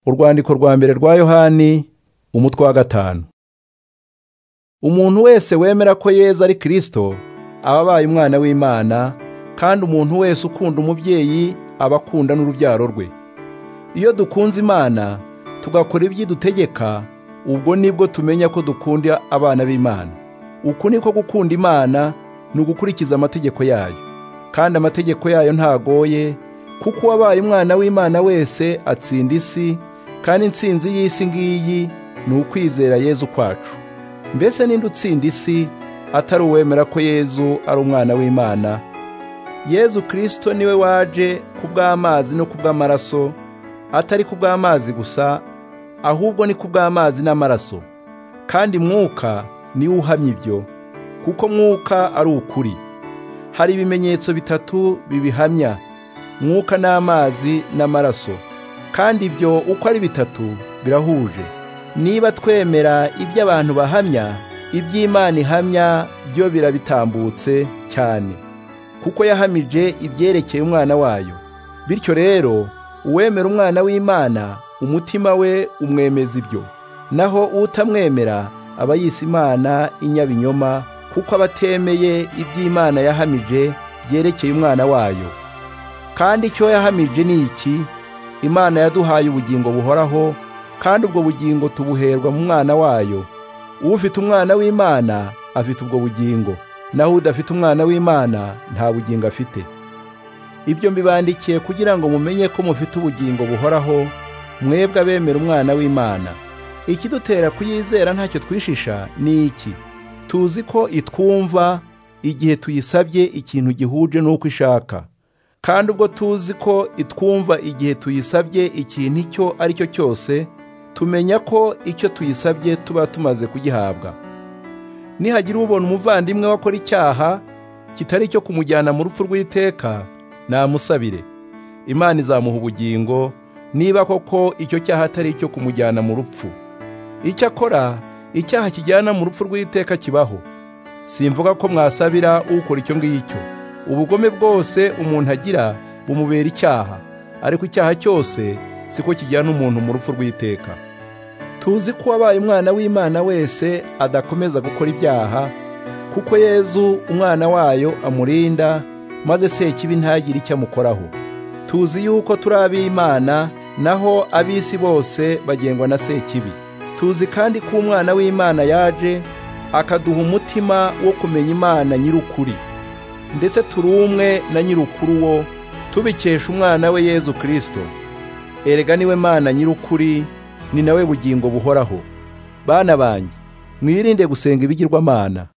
urwandiko rwa mbere rwa yohani umutwe wa gatanu umuntu wese wemera ko yezu ari kirisito aba abaye umwana w'imana kandi umuntu wese ukunda umubyeyi aba akunda n'urubyaro rwe iyo dukunze imana tugakora ibyidutegeka ubwo nibwo tumenya ko dukunda abana b'imana uku niko gukunda imana ni ugukurikiza amategeko yayo kandi amategeko yayo ntagoye kuko uwabaye umwana w'imana wese atsinda isi kandi insinzi y'isi ngiyi ni ukwizera yezu kwacu mbese ninde utsinda isi atari uwemera ko yezu ari umwana w'imana yezu kirisito niwe waje ku bw'amazi no ku bw'amaraso atari ku bw'amazi gusa ahubwo ni ku bw'amazi n'amaraso kandi mwuka niwe uhamya ibyo kuko mwuka ari ukuri hari ibimenyetso bitatu bibihamya mwuka n'amazi n'amaraso kandi ibyo uko ari bitatu birahuje niba twemera ibyo abantu bahamya iby'imana ihamya byo birabitambutse cyane kuko yahamije ibyerekeye umwana wayo bityo rero uwemera umwana w'imana umutima we umwemeza ibyo naho utamwemera aba yise imana inyabinyoma kuko aba atemeye iby'imana yahamije byerekeye umwana wayo kandi icyo yahamije ni iki imana yaduhaye ubugingo buhoraho kandi ubwo bugingo tubuherwa mu mwana wayo ufite umwana w'imana afite ubwo bugingo naho udafite umwana w'imana nta bugingo afite ibyo mbibandikiye kugira ngo mumenye ko mufite ubugingo buhoraho mwebwe abemera umwana w'imana ikidutera kuyizera ntacyo twishisha ni iki tuzi ko itwumva igihe tuyisabye ikintu gihuje n'uko ishaka kandi ubwo tuzi ko itwumva igihe tuyisabye ikintu icyo ari cyo cyose tumenya ko icyo tuyisabye tuba tumaze kugihabwa nihagira ubona umuvandimwe wakora icyaha kitari icyo kumujyana mu rupfu rw'iteka namusabire imana izamuha ubugingo niba koko icyo cyaha atari icyo kumujyana mu rupfu icyakora icyaha kijyana mu rupfu rw'iteka kibaho simvuga ko mwasabira ukora icyo ngicyo ubugome bwose umuntu agira bumubera icyaha ariko icyaha cyose siko kijyana umuntu mu rupfu rw'iteka tuzi ko uwabaye umwana w'imana wese adakomeza gukora ibyaha kuko yezu umwana wayo amurinda maze sekibi ntagire icyo amukoraho tuzi yuko turi ab'imana naho ab'isi bose bagengwa na sekibi tuzi kandi ko umwana w'imana yaje akaduha umutima wo kumenya imana nyir'ukuri ndetse turi umwe na nyir'ukuru wo tubikesha umwana we yezu kirisito erega niwe mana nyir'ukuri ni nawe bugingo buhoraho bana banjye mwirinde gusenga ibigirwamana